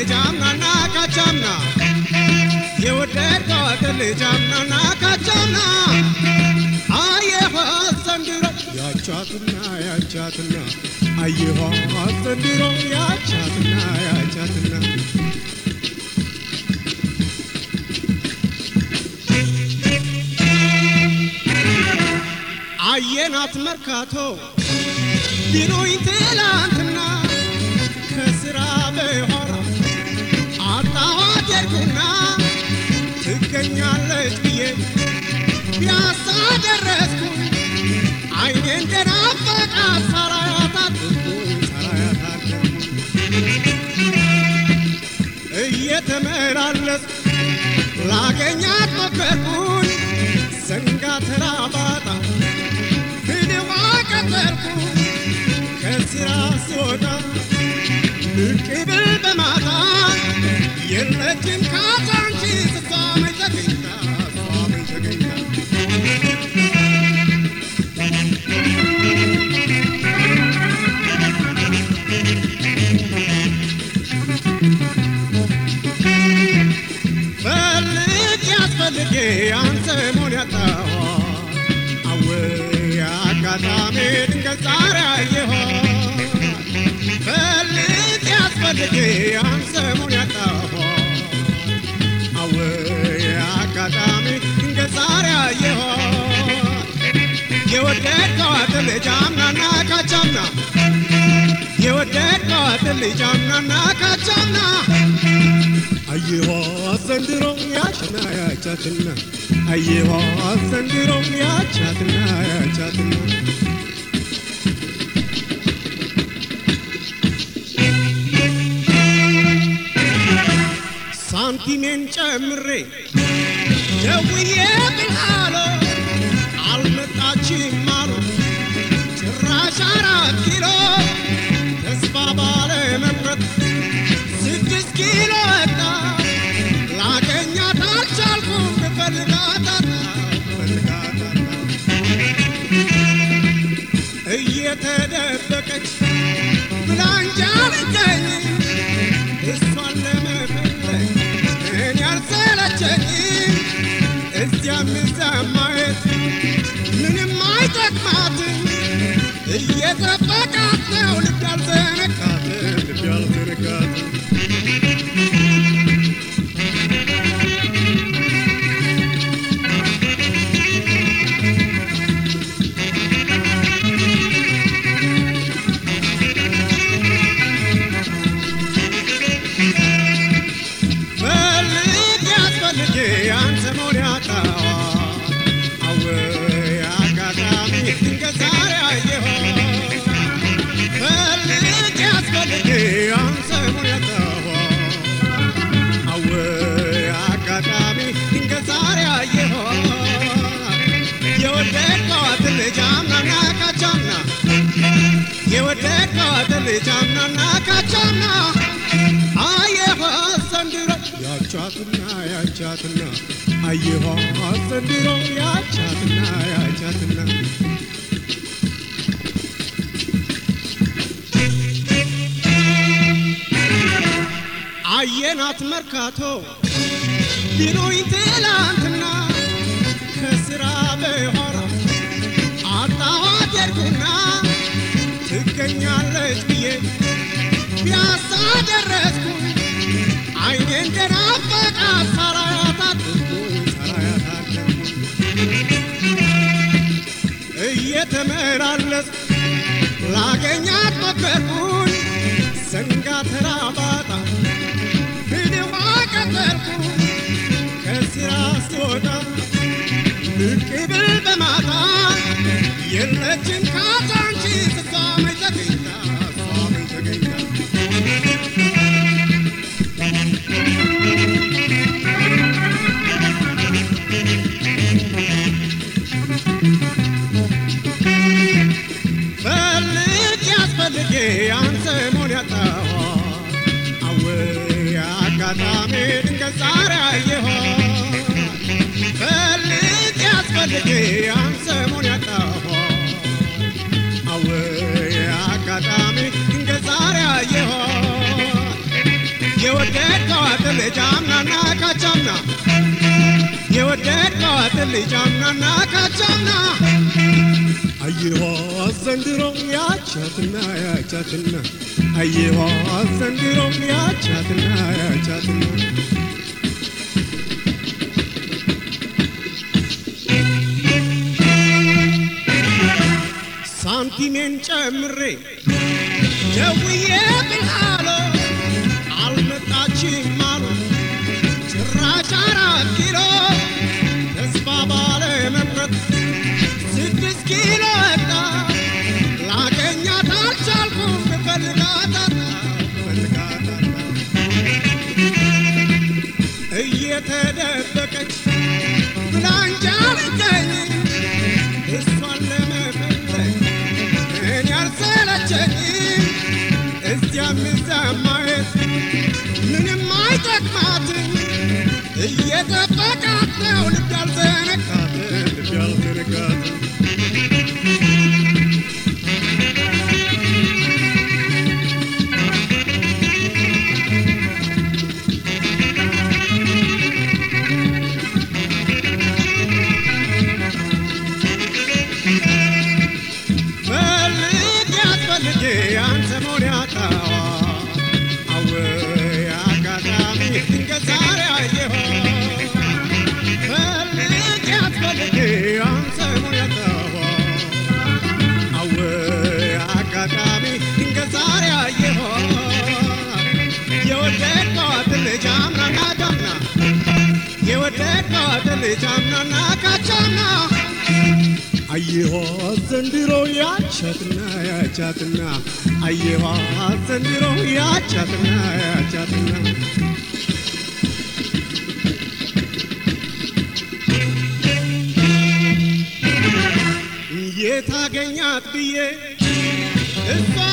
ልጅ አምናና ካቻምና የወደድኳት ልጅ አምናና ካቻምና አየኋት ዘንድሮ ያቻትና ያቻትና አየኋት ዘንድሮ ያቻትና ያቻትና አየናት መርካቶ ቢሉኝ ትላንትና ከስራ በኋላ አጣኋት ሄድኩና ትገኛለች ብዬ ፒያሳ ደረስኩ አይኔ እንደናፈቃት ሳላያት አደርኩኝ ሳላያት አደርኩኝ እየተመላለስኩ ላገኛት ሞከርኩኝ ዘንጋ ተራ ባጣ ፊልማ ቀጠልኩ ከስራ ስወጣ ብቅ ብል በማታ የለችም ካዛንቺስ እሷ መች ተገኝታ እሷ መች ተገኝታ ፈልግ ያስፈልጌ አንተ መሆን ያጣኋ አወይ አጋጣሚ ድንገት ዛሬ አየኋት ፈልግ ያስፈልጌ አንተ መሆን ያጣኋ አወይ አጋጣሚ ድንገት ዛሬ አየኋት የወደድኳት ልጅ አምናና ካቻምና የወደድኳት ልጅ አምናና ካቻምና አየኋት ዘንድሮ ያችና ያቻትና አየኋት ዘንድሮ ያቻትና ያቻትና ሳንቲሜን ጨምሬ ደውዬ ብልሃሎ አልመጣችም አሉ ጭራሽ አራት ኪሎ ተስፋ ባለመቁረጥ ስድስት ኪሎ ወጣ ላገኛት አልቻልኩም ብፈልጋታታ ብፈልጋታታ እየተደበቀች ብላንጃ ልገኝ እሷን ለመፈለግ እኔ አልሰለቸኝም እዚያም እዚያም ማየት ምንም አይጠቅማትም እየጠበቃት ነው ልብ ያልዘነጋትን ልብ ያልዘነጋትን ፈልግ ያስፈልጌ አንተ መሆን ያጣዋ አወይ አጋጣሚ ድንገት ዛሬ አየኋት ፈልግ ያስፈልጌ አንተ መሆን ያጣዋ አወይ አጋጣሚ ድንገት ዛሬ አየኋት የወደድኳት ልጅ አምናና ካቻምና የወደድኳት ልጅ አምናና ካቻምና አየኋት ዘንድሮ ያቻትና ያቻትና አየኋት ዘንድሮ ያቻትና ያቻትና አየናት መርካቶ ቢሉኝ ትላንትና ከስራ በኋላ አጣኋት ሄድኩና ትገኛለች ብዬ ፒያሳ ደረስኩ አይኔ እንደናፈቃት ሳላያት አደርኩኝ ሳላያት አደርኩኝ እየተመላለስኩ ላገኛት ሞከርኩኝ ዘንጋ ተራ ባጣ ፊልማ ቀጠልኩ ከስራ ስወጣ ብቅ ብል በማታ የለችም ካዛንቺስ እሷ መች ተገኝታ እሷ መች ተገኝታ ፈልግ ያስፈልጌ አንተ መሆን ያጣኋ አወይ አጋጣሚ ድንገት ዛሬ አየኋት ፈልግ ያስፈልጌ አንተ መሆን ያጣኋ አወይ አጋጣሚ ድንገት ዛሬ አየኋት የወደድከዋት ልጅ አምናና ካቻምና የወደድከዋት ልጅ አምናና ካቻምና አየኋ ዘንድሮ ያቻትና ያቻትና አየኋ ዘንድሮ ያቻትና ያቻትና ሳንቲሜን ጨምሬ ደውዬ ብልሃሎ አልመጣችም አሉ ጭራሽ አራት ኪሎ ተስፋ ባለ መቁረጥ ስድስት ኪሎ ወጣ ላገኛት አልቻልኩም ፈልጋታታ ፈልጋታታ እየተደበቀች ብላንጃ ልገኝ እሷን ለመፈለግ እኔ አልሰለቸኝም እዚያም እዚያም ማየት ምንም አይጠቅማትም እየጠበቃት ነው ልብ ያልዘነጋት ልብ ያልዘነጋት ፈልጌያት ፈልጌ አንተ መሆን ያጣዋ አወይ አጋጣሚ ድንገት ዛሬ አየኋት ፈልጌያት ፈልጌ አንተ መሆን ያጣዋ አወይ አጋጣሚ ድንገት ዛሬ አየኋት የወደድከዋት ልጅ አምናና ዳምና የወደድከዋት ልጅ አምናና ካቻምና አየኋት ዘንድሮ ያቻትና ያቻትና አየኋት ዘንድሮ ያቻትና ያቻትና የታገኛት ብዬ እሷ